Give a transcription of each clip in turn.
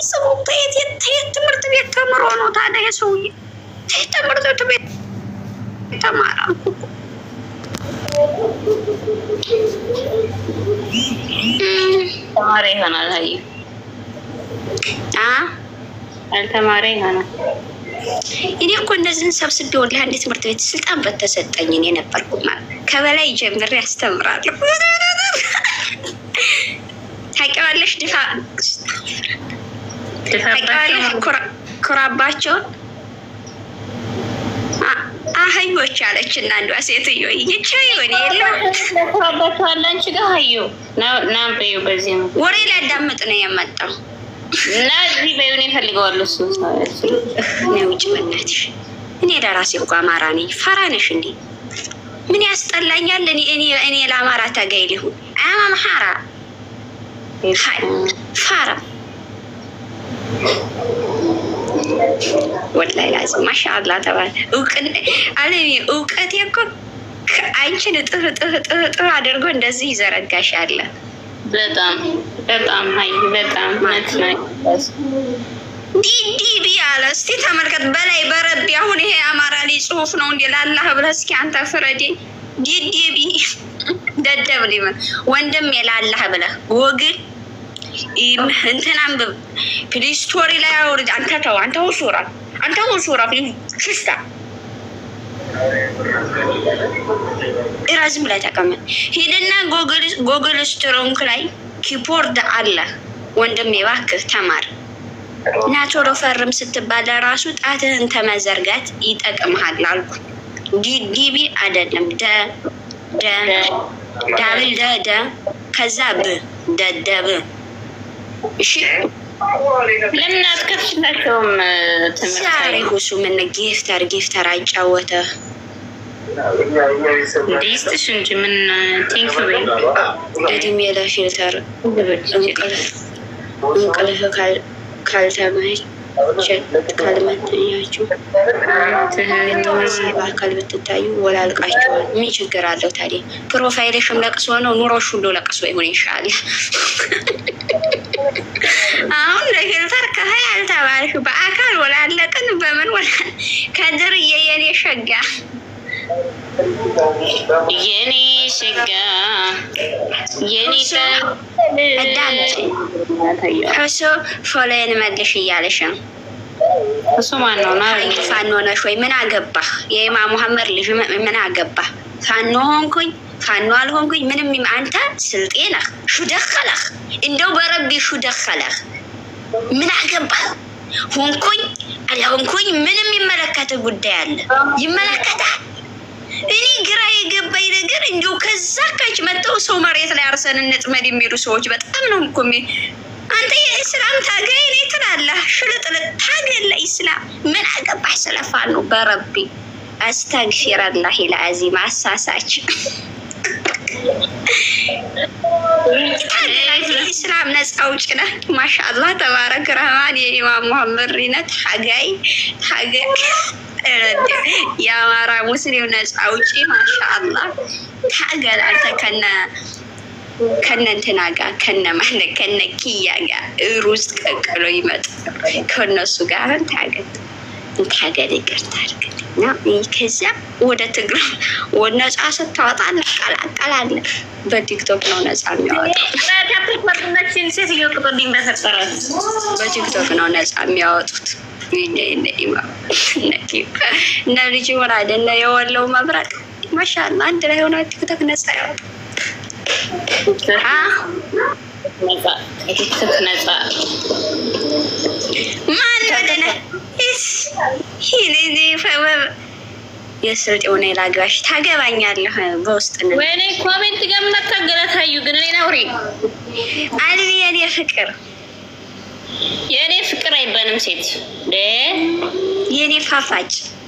ስሙ ተየት የት ትምህርት ቤት ተምሮ ነው ታዲያ የሰውዬ ተየት ትምህርት ቤት ተማራ ተማሪ ይሆናል። አዩ አ አልተማሪ ይሆናል። እኔ እኮ እነዚህን ሰብስቤ ወላሂ አንድ ትምህርት ቤት ስልጣን በተሰጠኝ እኔ ነበርኩ ማለት ከበላይ ጀምሬ ያስተምራለሁ። ታውቂዋለሽ ድፋ ታውቂዋለሽ ኩራ- ኩራባቸውን አ- አህዮች አለች እና አንዷ ሴትዮ ይቻ ይሆን የለም ተባባቸዋል። አንቺ ጋር አዩ ና በዩ በዚህ ነው ወሬ ሊያዳምጥ ነው የመጣው። እና እዚህ በዩን ይፈልገዋል እሱ እኔ ውጭ በእናትሽ እኔ ለራሴ እኮ አማራ ነኝ። ፈራ ነሽ እንዴ? ምን ያስጠላኛል? እኔ እኔ እኔ ለአማራ ታጋይ ሊሆን አማ መሐራ ሀይ ፋራ ወላይ ላዚ ማሻአላ ተባለ እውቅን አለሚ እውቀቴ እኮ አንቺን እጥፍ እጥፍ እጥፍ እጥፍ አድርጎ እንደዚህ ይዘረጋሻል። በጣም በጣም ሀይ በጣም እውነት ነው። ዲዲቢ አለ። እስቲ ተመልከት በላይ በረቢ አሁን ይሄ አማራ ላይ ጽሁፍ ነው እንዲ ላላህ ብለህ እስኪ አንተ ፍረዴ። ዲዲቢ ደደብ ሊመን ወንድም የላላህ ብለህ ጎግል እንትን አንብብ ፕሊስቶሪ ላይ አውርድ። አንተ ተው አንተ ውሱራ አንተ ውሱራ ሽስታ እራዝም ላይ ተቀመጥ። ሂድና ጎግል ስትሮንክ ላይ ኪፖርድ አለ ወንድም እባክህ ተማር እና ቶሎ ፈርም ስትባል ራሱ ጣትህን ተመዘርጋት ይጠቅምሃል አልኩ። ዲቢ አይደለም ደ ደ ዳብል ደ ደ ከዛ ብ ደደብ እሺ ለምን አትከፍችላቸውም ዛሬ ትምህርት ሁሱ ምን ጊፍተር ጊፍተር አጫወተ ዴስትሽ እንጂ ምን ቴንክ በይ እድሜ ለፊልተር እንቅልፍ እንቅልፍ ካል- ካልተመች ካልመተኛችሁ በአካል ብትታዩ ወላልቃችኋል። ምን ችግር አለው ታዲያ? ፕሮፋይልሽም ለቅሶ ነው፣ ኑሮሽ ሁሉ ለቅሶ ይሁን ይሻል። አሁን ለፊልተር ከሀይ አልተባልሽ በአካል ወላለቅን በምን ወላ ከድርዬ የኔ ሸጋ የኔ ሸጋ የኔ አዳምጪ። እሱ ፎሎዬን መልሽ እያለሽ ነው። እሱ ማን ነው? ና አይ ፋኖ ነሽ ወይ? ምን አገባህ? የኢማም ሙሐመድ ልጅ ም- ምን አገባህ? ፋኖ ሆንኩኝ ፋኖ አልሆንኩኝ ምንም ይም- አንተ ስልጤ ነህ። ሹ ደኸለህ እንደው በረቢ ሹ ደኸለህ። ምን አገባህ? ሆንኩኝ አልሆንኩኝ ምንም ይመለከት ጉዳይ አለ? ይመለከታል። እኔ ግራ የገባኝ ነገር እንዲሁ ከዛ ካች መጥተው ሰው መሬት ላይ አርሰን እንጥመድ የሚሉ ሰዎች በጣም ነው እኮ የሚ- አንተ የእስላም ታጋይ ነኝ ትላለህ። ሽልጥልጥ ታገል ለኢስላም ምን አገባህ ስለፋን ነው በረቢ አስተግፊረላሂ ለአዚም አሳሳች ታገላት የኢስላም ነፃ አውጪ ነህ። ማሻአላህ ተባረክ ረህማን የኢማም ሙሐመድ ሪነት ታጋይ ታጋይ የአማራ ሙስሊም ነፃ አውጪ ማሻአላህ ታገል አንተ ከነ ከነ እንትና ጋር ከነ ማለት ከነ ኪያ ጋር ሩዝ ቀቅሎ ይመጣል። ከነሱ ጋር ታገል ታገል ይቅርታ አድርግልኝ እና ከዚያ ወደ ትግራይ ወደ ነፃ ስታወጣ እንቀላቀላለን። በቲክቶክ ነው ነፃ የሚያወጣው። ታፕልኳርናችን ሴትዮ ቅጦልኝ በፈጠራት በቲክቶክ ነው ነፃ የሚያወጡት። እነ ልጅ ሆን አይደለ የወለው መብረቅ ማሻላ አንድ ላይ ሆነ ቲክቶክ ነፃ ያወጣ ነጻ ከቲክቶክ ነጻ ማን ወደነ የስልጤ ሆነ ላግባሽ ታገባኛለህ በውስጥ ነው ወይኔ ኮሜንት ጋር የምናታገላታዩ ግን እኔ ናውሬ አልቢ የኔ ፍቅር የእኔ ፍቅር አይባልም ሴት ደ የኔ ፋፋጭ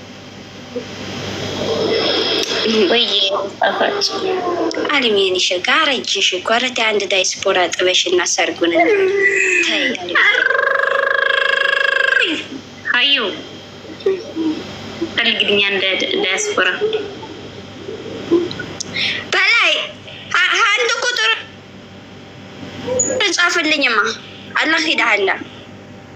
ወይ ጣፋጭ አልሚ የኔ ሸጋ አረጅሽ እኮ ኧረ ተይ አንድ ዳይስፖራ ጥበሽ እና ሰርጉን ተይ አልሚ። ሀዩ ፈልግልኛ እንደ ዲያስፖራ በላይ አ- አንድ ቁጥር ጻፍልኝማ አላህ ሂዳሃላ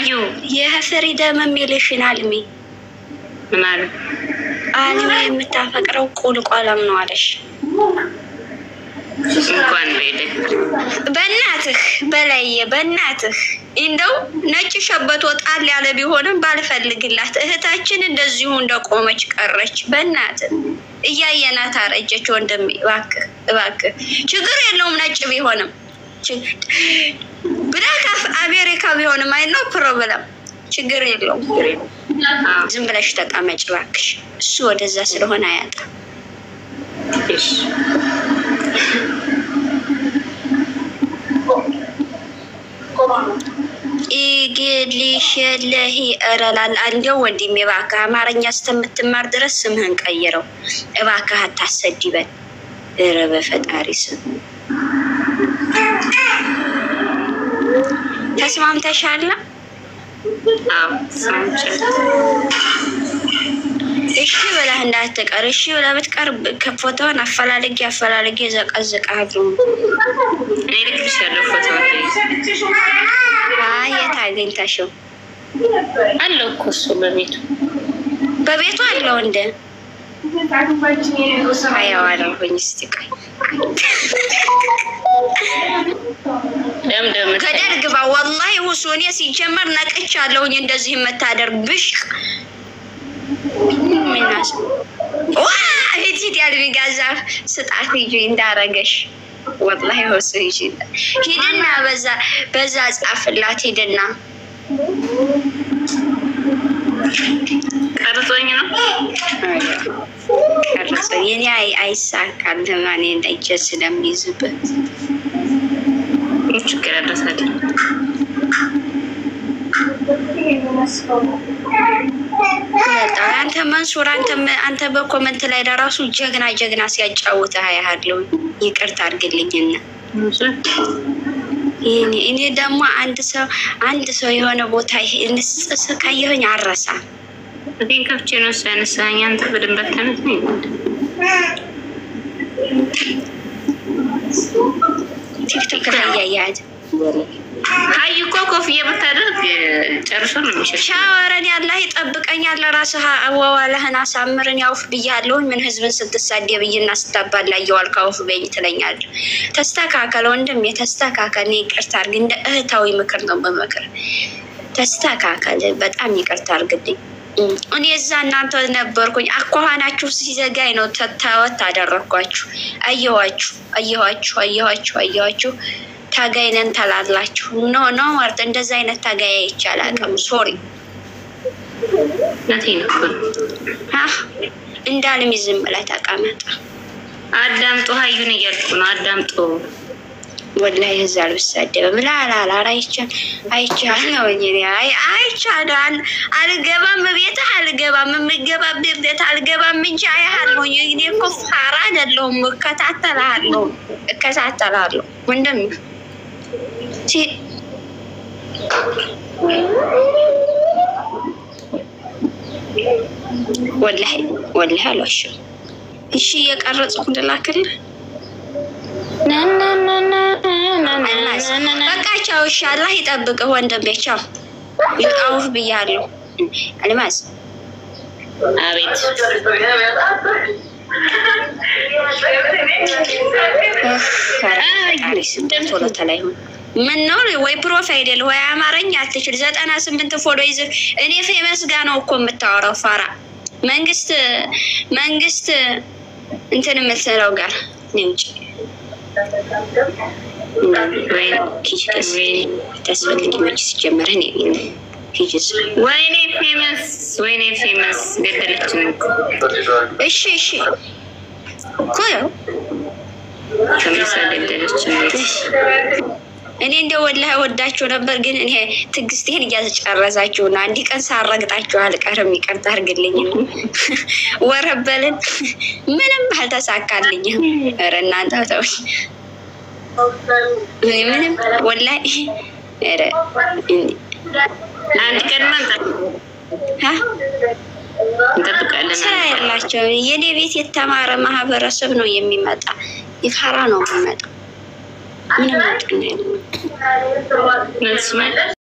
ሀዩ የፍሪደም የሚልሽን አልሚ ምን አሉ? አልሚ የምታፈቅረው ቁልቋለም ነው አለሽ። እንኳን በሄደ በእናትህ በላየ በእናትህ እንደው ነጭ ሸበቶ ጣል ያለ ቢሆንም ባልፈልግላት እህታችን እንደዚሁ እንደቆመች ቀረች። በእናትህ እያየናት አረጀች። ወንድሜ እባክህ እባክህ፣ ችግር የለውም ነጭ ቢሆንም ብላክ አሜሪካ ቢሆንም አይ ነው ፕሮብለም፣ ችግር የለውም። ዝም ብለሽ ተቀመጭ እባክሽ። እሱ ወደዛ ስለሆነ አያጣም። እሺ ኢግሊሽለሂ እረላል እንዲያው ወንድሜ እባክህ አማርኛ እስከምትማር ድረስ ስምህን ቀይረው እባክህ፣ አታሰድበን። ኧረ በፈጣሪ ስም ተስማምተሻል? አዎ ሰምቻለሁ። እሺ ብለህ እንዳትቀር። እሺ ብለህ ብትቀር ፎቶውን አፈላልጌ አፈላልጌ ዘቀዝቃለሁ። እኔ ልክልሻለሁ ፎቶ አይ የት አግኝተሽው? አለው እኮ እሱ በቤቱ በቤቱ አለው እንደ አየዋለሁኝ። እስቲ ቆይ ደምደም ከደር ግባ። ወላሂ ውሱ እኔ ሲጀመር ነቅቻለሁኝ። እንደዚህ የምታደርግ ብሽቅ ምናስ ዋ ሂድ ሂድ ያልቢ ጋዛ ስጣት ሂጂ እንዳረገሽ ወላሂ ወሱ ሂጂ ሂድና በዛ በዛ ጻፍላት ሂድና ቀርጾኝ ነው ቀረጸ የኔ አይ አይሳካልም እኔ እንደጀ ስለሚይዝበት ምን ችግር ያደረሳል? በጣም አንተ መንሱር አንተ አንተ በኮመንት ላይ ለራሱ ጀግና ጀግና ሲያጫውት አያለሁ። ይቅርታ አድርግልኝና ይሄኔ እኔ ደግሞ አንድ ሰው አንድ ሰው የሆነ ቦታ ንስጽስ ካየሁኝ አረሳ እቴን ከፍቼ ነው እሱ ያነሳኝ። አንተ በደንብ አታነት ነው ቲክቶክ ላይ እያያት ሀዩ እኮ ኮፍያ ብታደርግ ጨርሶ ነው የሚሸሽ። ሻወረን ያላ ይጠብቀኛል። ለራስህ አዋዋለህን አሳምርን ያውፍ ብያለሁኝ። ምን ህዝብን ስትሳደብ ብይና ስታባላ እየዋልክ አውፍ በኝ ትለኛለህ። ተስተካከል ወንድም የተስተካከል። እኔ ይቅርታ አድርግ። እንደ እህታዊ ምክር ነው በምክር ተስተካከል። በጣም ይቅርታ አድርግልኝ። እኔ እዛ እናንተ ነበርኩኝ። አኳኋናችሁ ሲዘጋኝ ነው ተታወት አደረግኳችሁ። አየኋችሁ አየኋችሁ አየኋችሁ አየኋችሁ ታጋይ ነን ተላላችሁ። ኖ ኖ ማርት እንደዛ አይነት ታጋይ አይቻል አቅም ሶሪ እውነቴን እኮ ነው። አህ እንዳልሚ ዝም ብለህ ተቀመጥ። አዳምጦ ሀዩን እያልኩ ነው። አዳምጦ ወላሂ እዛ አልብሳደብም ላላላ አይቻል አይቻል ነው እንጂ አይ አይቻል አልገባም፣ ቤትህ አልገባም፣ የምገባበት ቤት አልገባም እንጂ አያለሁ። እኔ እኮ ፋራ አይደለሁም። እከታተልሃለሁ እከታተልሃለሁ ወንድም ወላሂ ወላሂ አልዋሽም። እሺ እየቀረጽኩ ልላክልህ። በቃ ቻው። እሺ አላህ ይጠብቅህ ወንድሜ። ቻው። አውፍ ብያለሁ። አልማዝ አቤት ቶሎ ተላይሆን ምን ነው ወይ ፕሮፋይል የለ ወይ አማርኛ አትችል። ዘጠና ስምንት ፎሎ ይዘህ እኔ ፌመስ ጋ ነው እኮ የምታወራው። ፋራ መንግስት መንግስት እንትን የምትለው ጋር ውጭ ታስፈልጊ መች ሲጀመር እኔ ሂጅስ ወይኔ ፌመስ ወይኔ ፌመስ ገደለችን እኮ እሺ እሺ እኮ ያው ተመሳ ገደለችን። እኔ እንደ ወላሂ ወዳችሁ ነበር፣ ግን እኔ ትዕግስቴን እያስጨረሳችሁ ነው። አንድ ቀን ሳረግጣችሁ አልቀርም። ይቅርታ አድርግልኝ። ወረበልን ምንም አልተሳካልኝም። ኧረ እናንተ ተውኝ። ምንም ወላሂ ኧረ አንድ ቀን እንጠብቃለን። ስራ የላቸው። የኔ ቤት የተማረ ማህበረሰብ ነው የሚመጣ። ይፈራ ነው የሚመጣ ምንም